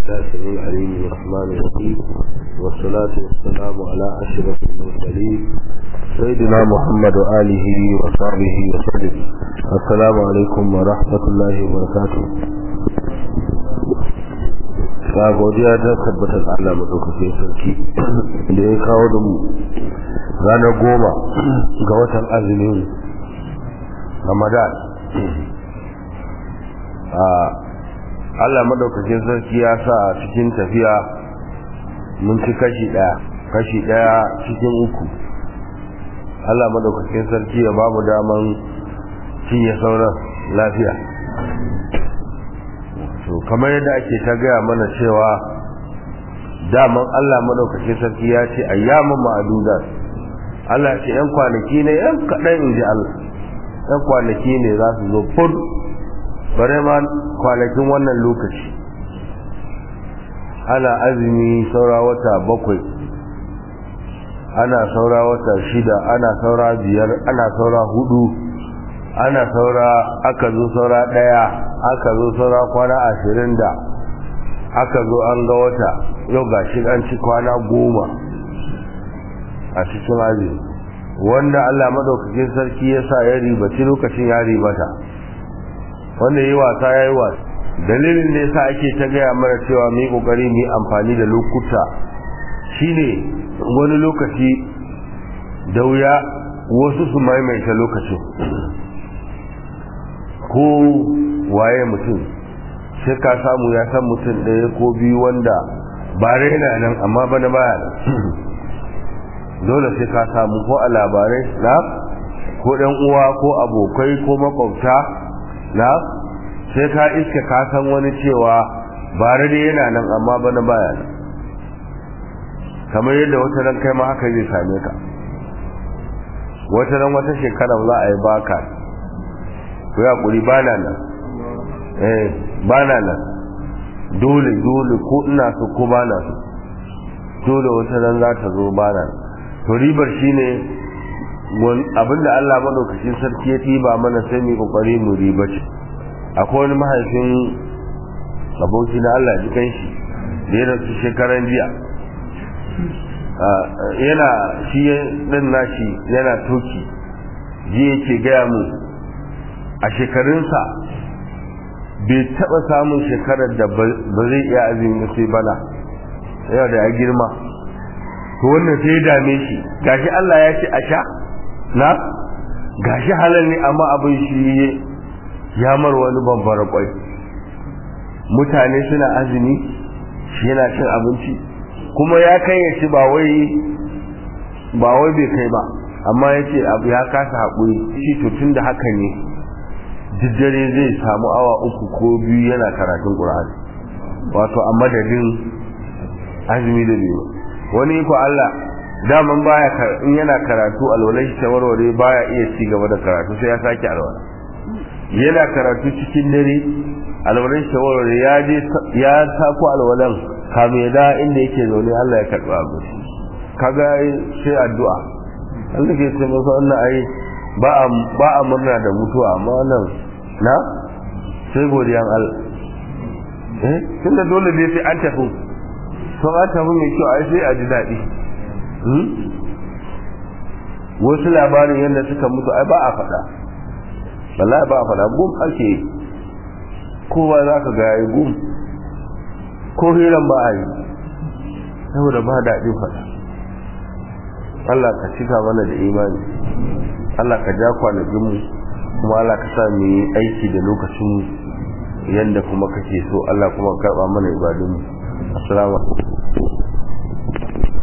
الله السميع العليم الرحمن الرحيم والصلاة والسلام على أشرف المرسلين سيدنا محمد وآله وصحبه وسلم السلام عليكم ورحمة الله وبركاته ga godiya ta tabbatar Allah madaukakin sarki da ya kawo da mu ranar goma ga watan azumin Ramadan Allah madaukakin sarki ya sa cikin tafiya mun ci kashi daya kashi daya cikin uku Allah madaukakin sarki ya bamu daman cinye sauran lafiya to kamar yadda ake ta gaya mana cewa daman Allah madaukakin sarki ya ce ayyamun ma'adudat Allah ce yan kwanaki ne yan kaɗan in ji Allah yan kwanaki ne za su zo fur bare ma kwanakin wannan lokaci ana azumi saura wata bakwai ana saura wata shida ana saura biyar ana saura hudu ana saura aka zo saura daya aka zo saura kwana ashirin da aka zo an ga wata yau ga shi an ci kwana goma a cikin azumi wanda Allah madaukakin sarki ya sa ya ribaci lokacin ya ribata wanda yi wasa ya yi wasa dalilin da yasa ake ta gaya mana cewa mu yi kokari mu yi amfani da lokuta shine wani lokaci da wuya wasu su maimaita lokacin ko waye mutum sai ka samu ya san mutum ɗaya ko biyu wanda ba yana nan amma bana baya nan dole sai ka samu ko a labarai na ko ɗan uwa ko abokai ko makwabta na sai ka iska ka san wani cewa bare da yana nan amma bana baya nan kamar yadda wata ran kai ma haka zai same ka wata ran wata shekara za a yi baka ko ya kuri bana nan eh bana nan dole dole ko ina so ko bana so dole wata ran za ta zo bana nan to ribar shine abinda Allah madaukakin sarki ya tiba mana sai mu kokari mu riba ce akwai wani mahaifin aboki na Allah ji kanshi da ya rasu shekaran jiya yana shi din nashi yana toki ji yake gaya mu a shekarunsa bai taba samun shekarar da ba zai iya azumi sai bana yana da ya girma to wannan sai ya dame shi gashi Allah ya ce a sha na gashi halal ne amma abin shi ya mar wani babbar kwai mutane suna azumi shi yana cin abinci kuma ya kai ya ci ba wai ba wai bai kai ba amma ya ce abu ya kasa haƙuri shi to tun da haka ne dare zai samu awa uku ko biyu yana karatun ƙur'ani wato a madadin azumi da biyu wani iko Allah daman baya in yana karatu alwalai ta warware baya iya ci gaba da karatu sai ya sake alwala yana karatu cikin dare alwalan ta warware ya je ya sako alwalan kamin ya da inda yake zaune Allah ya karba abu kaga sai addu'a Allah ke ce masa wannan ai ba a ba a murna da mutuwa amma wannan na sai godiyan Allah eh tunda dole dai sai an tafi to an tafi mai kyau ai sai a ji daɗi wasu labarin yadda suka mutu ai ba a faɗa wallahi ba a faɗa gum ake kowa za ka ga yi gum ko hiran ba a yi saboda ba daɗin faɗa Allah ka cika mana da imani Allah ka ja kwanakinmu kuma Allah ka sa mu yi aiki da lokacinmu yadda kuma kake so Allah kuma karɓa mana ibadunmu assalamu alaikum